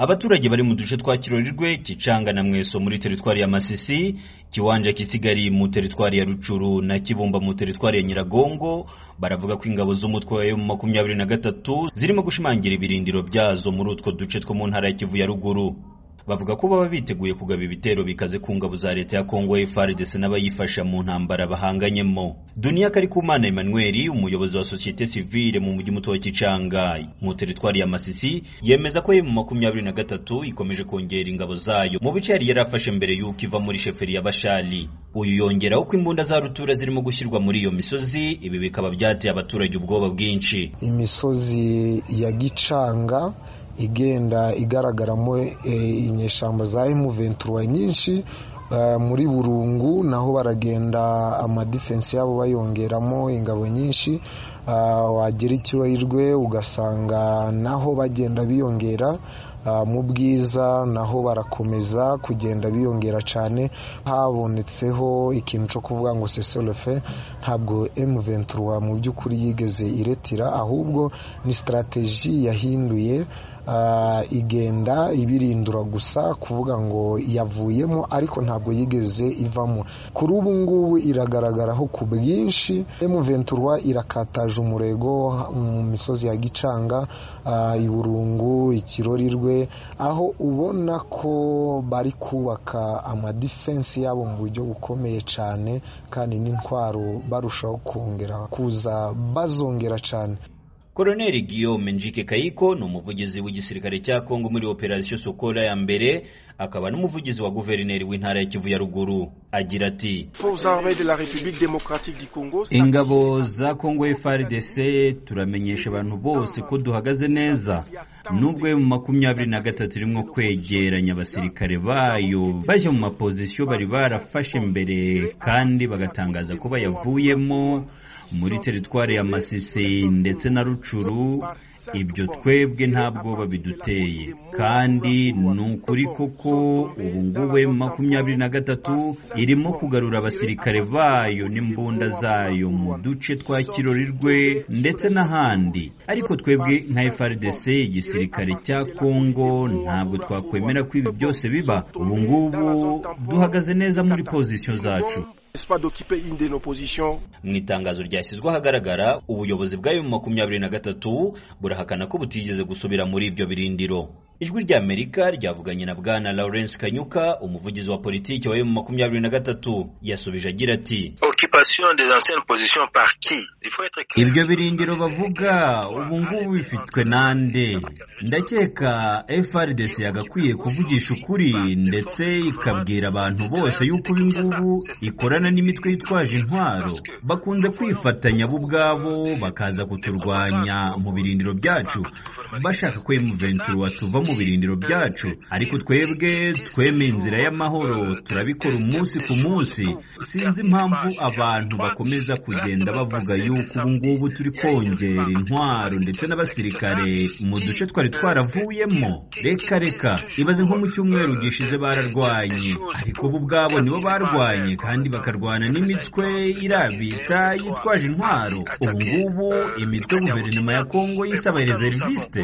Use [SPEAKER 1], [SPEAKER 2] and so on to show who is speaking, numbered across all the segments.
[SPEAKER 1] abaturage bari mu duce twa kirorirwe kicanga na mweso muri teritwari ya masisi kiwanja kisigari mu teritwari ya rucuru na kibumba mu teritwari ya nyiragongo baravuga ko ingabo z'umutwe wa emu makumyabiri na gatatu zirimo gushimangira ibirindiro byazo muri utwo duce two mu ntara ya kivu ya ruguru bavuga ko baba biteguye kugaba ibitero bikaze ku ngabo za leta ya kongo frdc n'abayifasha mu ntambara bahanganyemo duniya karikumana emmanuel umuyobozi wa sosiyete sivile mu mujyi muto wa kicanga mu teritwari ya masisi yemeza ko emu makumyabiri na gatatu ikomeje kongera ingabo zayo mu bice yari yarafashe mbere y'uko iva muri sheferi ya bashali uyu yongeraho ko imbunda za rutura zirimo gushyirwa muri iyo misozi ibi bikaba byateye abaturage ubwoba bwinshi
[SPEAKER 2] imisozi ya gicanga igenda igaragaramo inyeshyamba za emu ventura nyinshi muri burungu naho baragenda amadifensi yabo bayongeramo ingabo nyinshi wagera ikirorirwe ugasanga naho bagenda biyongera mu bwiza naho barakomeza kugenda biyongera cyane habonetseho ikintu cyo kuvuga ngo seserefe ntabwo ventura mu by'ukuri yigeze iretira ahubwo ni sitarategi yahinduye igenda ibirindura gusa kuvuga ngo yavuyemo ariko ntabwo yigeze ivamo kuri ubu ngubu iragaragaraho ku bwinshi ventura irakataje umurego mu misozi ya gicanga iburungu ikirorirwe aho ubona ko bari kubaka amadifensi yabo mu buryo bukomeye cyane kandi n'intwaro barushaho kongera kuza bazongera cyane
[SPEAKER 1] Koloneli Guillaume Njike Kayiko ni umuvugizi w'igisirikare cya Kongo muri operasiyo Sokola ya mbere akaba n'umuvugizi wa guverineri w'intara ya Kivu ya ruguru agira ati ingabo za Kongo FARDC turamenyesha abantu bose ko duhagaze neza nubwo mu makumyabiri na gatatu irimo kwegeranya abasirikare bayo bajya mu mapozisiyo bari barafashe mbere kandi bagatangaza ko bayavuyemo muri teritwari ya Masisi ndetse na Rucuru ibyo twebwe nta bwoba biduteye kandi ni ukuri koko ubu ngubu makumyabiri na gatatu irimo kugarura abasirikare bayo n'imbunda zayo mu duce twa kirorirwe ndetse n'ahandi ariko twebwe nka FRDC igisirikare cya Kongo ntabwo twakwemera ko ibi byose biba ubu ngubu duhagaze neza muri pozisiyo zacu mu itangazo ryashyizwe ahagaragara ubuyobozi bw'ayo makumyabiri na gatatu burahakana ko butigeze gusubira muri ibyo birindiro ijwi rya amerika ryavuganye na bwana lawrence kanyuka umuvugizi wa politiki wa emu makumyabiri na gatatu yasubije agira ati ibyo birindiro bavuga ubu ngubu bifitwe nande ndakeka frdc yagakwiye kuvugisha ukuri ndetse ikabwira abantu bose yuko ubu ngubu ikorana n'imitwe yitwaje intwaro bakunze kwifatanya bo ubwabo bakaza kuturwanya mu birindiro byacu bashaka ko emu ventura tuva mu birindiro byacu ariko twebwe twemeye inzira y'amahoro turabikora umunsi ku munsi sinzi impamvu abantu bakomeza kugenda bavuga yuko ubu ngubu turi kongera intwaro ndetse n'abasirikare mu duce twari twaravuyemo reka reka ibaze nko mu cyumweru gishize bararwanye ariko bo ubwabo nibo barwanye kandi bakarwana n'imitwe irabita yitwaje intwaro ubu ngubu imitwe guverinoma ya kongo yisaba reserviste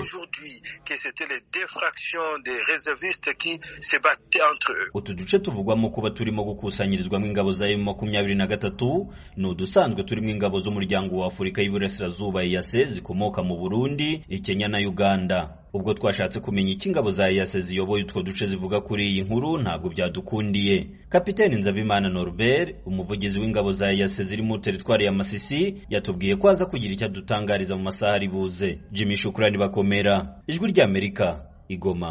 [SPEAKER 1] utu duce tuvugwamo kuba turimo gukusanyirizwamo ingabo za emu makumyabiri na gatatu ni udusanzwe turimo ingabo z'umuryango wa afurika y'iburasirazuba iyase zikomoka mu burundi ikenya na uganda ubwo twashatse kumenya icyo ingabo za iyase ziyoboye utwo duce zivuga kuri iyi nkuru ntabwo byadukundiye kapiteni nzabimana norbert umuvugizi w'ingabo za iyase ziri mu teritwari ya masisi yatubwiye ko aza kugira icyo adutangariza mu masaha ari buze jimmy shukurani bakomera ijwi ry'amerika igoma